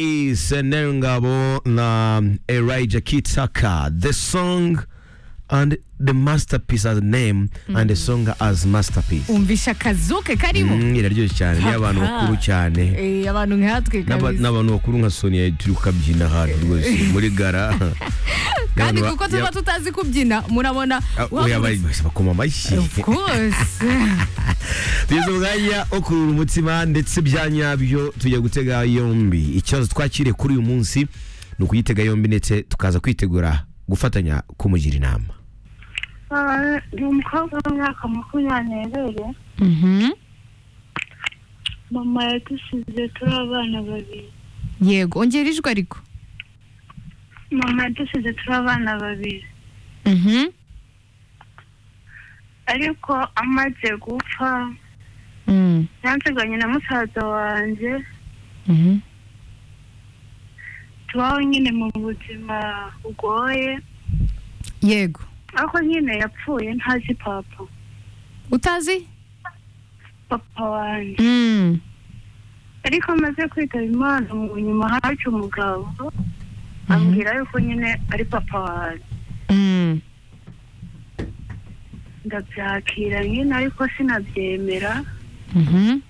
is Nerungabo na Elijah Kitaka. The song and the masterpiece as name and the song as masterpiece. umvisha akazuke karimo Mm, iraryoshye cyane ni abantu bakuru cyane Eh, abantu nkatwe N'aba- kabisa n'abantu bakuru nka Sonia turi kukabyina ahantu rwose muri gara kandi N'abantu kuko ba- tuba tutazi kubyina murabona Ah, oya, wahagaze- bari- bose bakoma amashyi of course tugeze umwanya wo kurura umutima ndetse bya nyabyo tujya gutega yombi ikibazo twakiriye kuri uyu munsi ni ukuyitega yombi ndetse tukaza kwitegura gufatanya kumugira inama Ah, ndi umukobwa w'imyaka makumyabiri Mhm. mama yadusize turi abana babiri yego ongera ijwi ariko mama yadusize turi abana babiri Mhm. ariko amaze gupfa Mm. yansiganye na musaza wanjye Mhm. tubaho nyine mu buzima bugoye yego ariko nyine yapfuye ntazi papa utazi papa wanjye Mm. ariko amaze kwitaba imana mu nyuma hacu umugabo ambwira yuko nyine ari papa wanjye Mm. ndabyakira nyine ariko sinabyemera Mhm.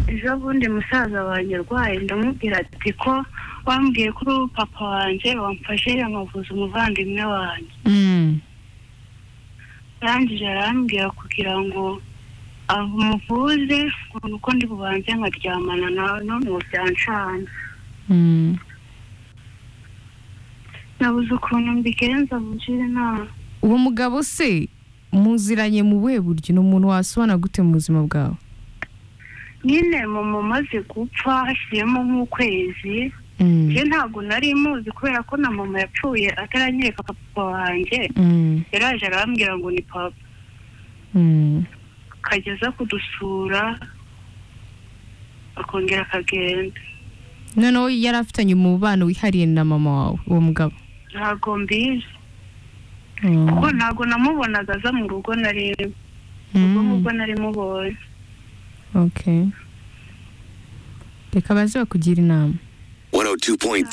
ejo bundi musaza wanjye arwaye ndamubwira ati ko wambwiye kuri ubu papa wanjye wamfashe yamuvuza umuvandimwe wanjye Mm. arangije arambwira kugira ngo amuvuze nuko ndi bubanze nkaryamana nawe none ubu byancana Mm. nabuze ukuntu mbigenza mugire inama uwo mugabo se muziranye mu buhe buryo ni umuntu wasobana gute mu buzima bwawe nyine mama umaze gupfa hashyiremo nk'ukwezi Mm. njye ntabwo nari muzi kubera ko na mama yapfuye ataranyereka papa wanjye Mm. yaraje arambwira ngo ni papa Mm. kageza kudusura akongera akagenda noneho yari afitanye umubano wihariye na mama wawe uwo mugabo ntabwo mbizi Mm. kuko ntabwo namubonaga aza mu rugo nari Mm. rugo nubwo nari mubonye okay reka baze bakugira inama 102.3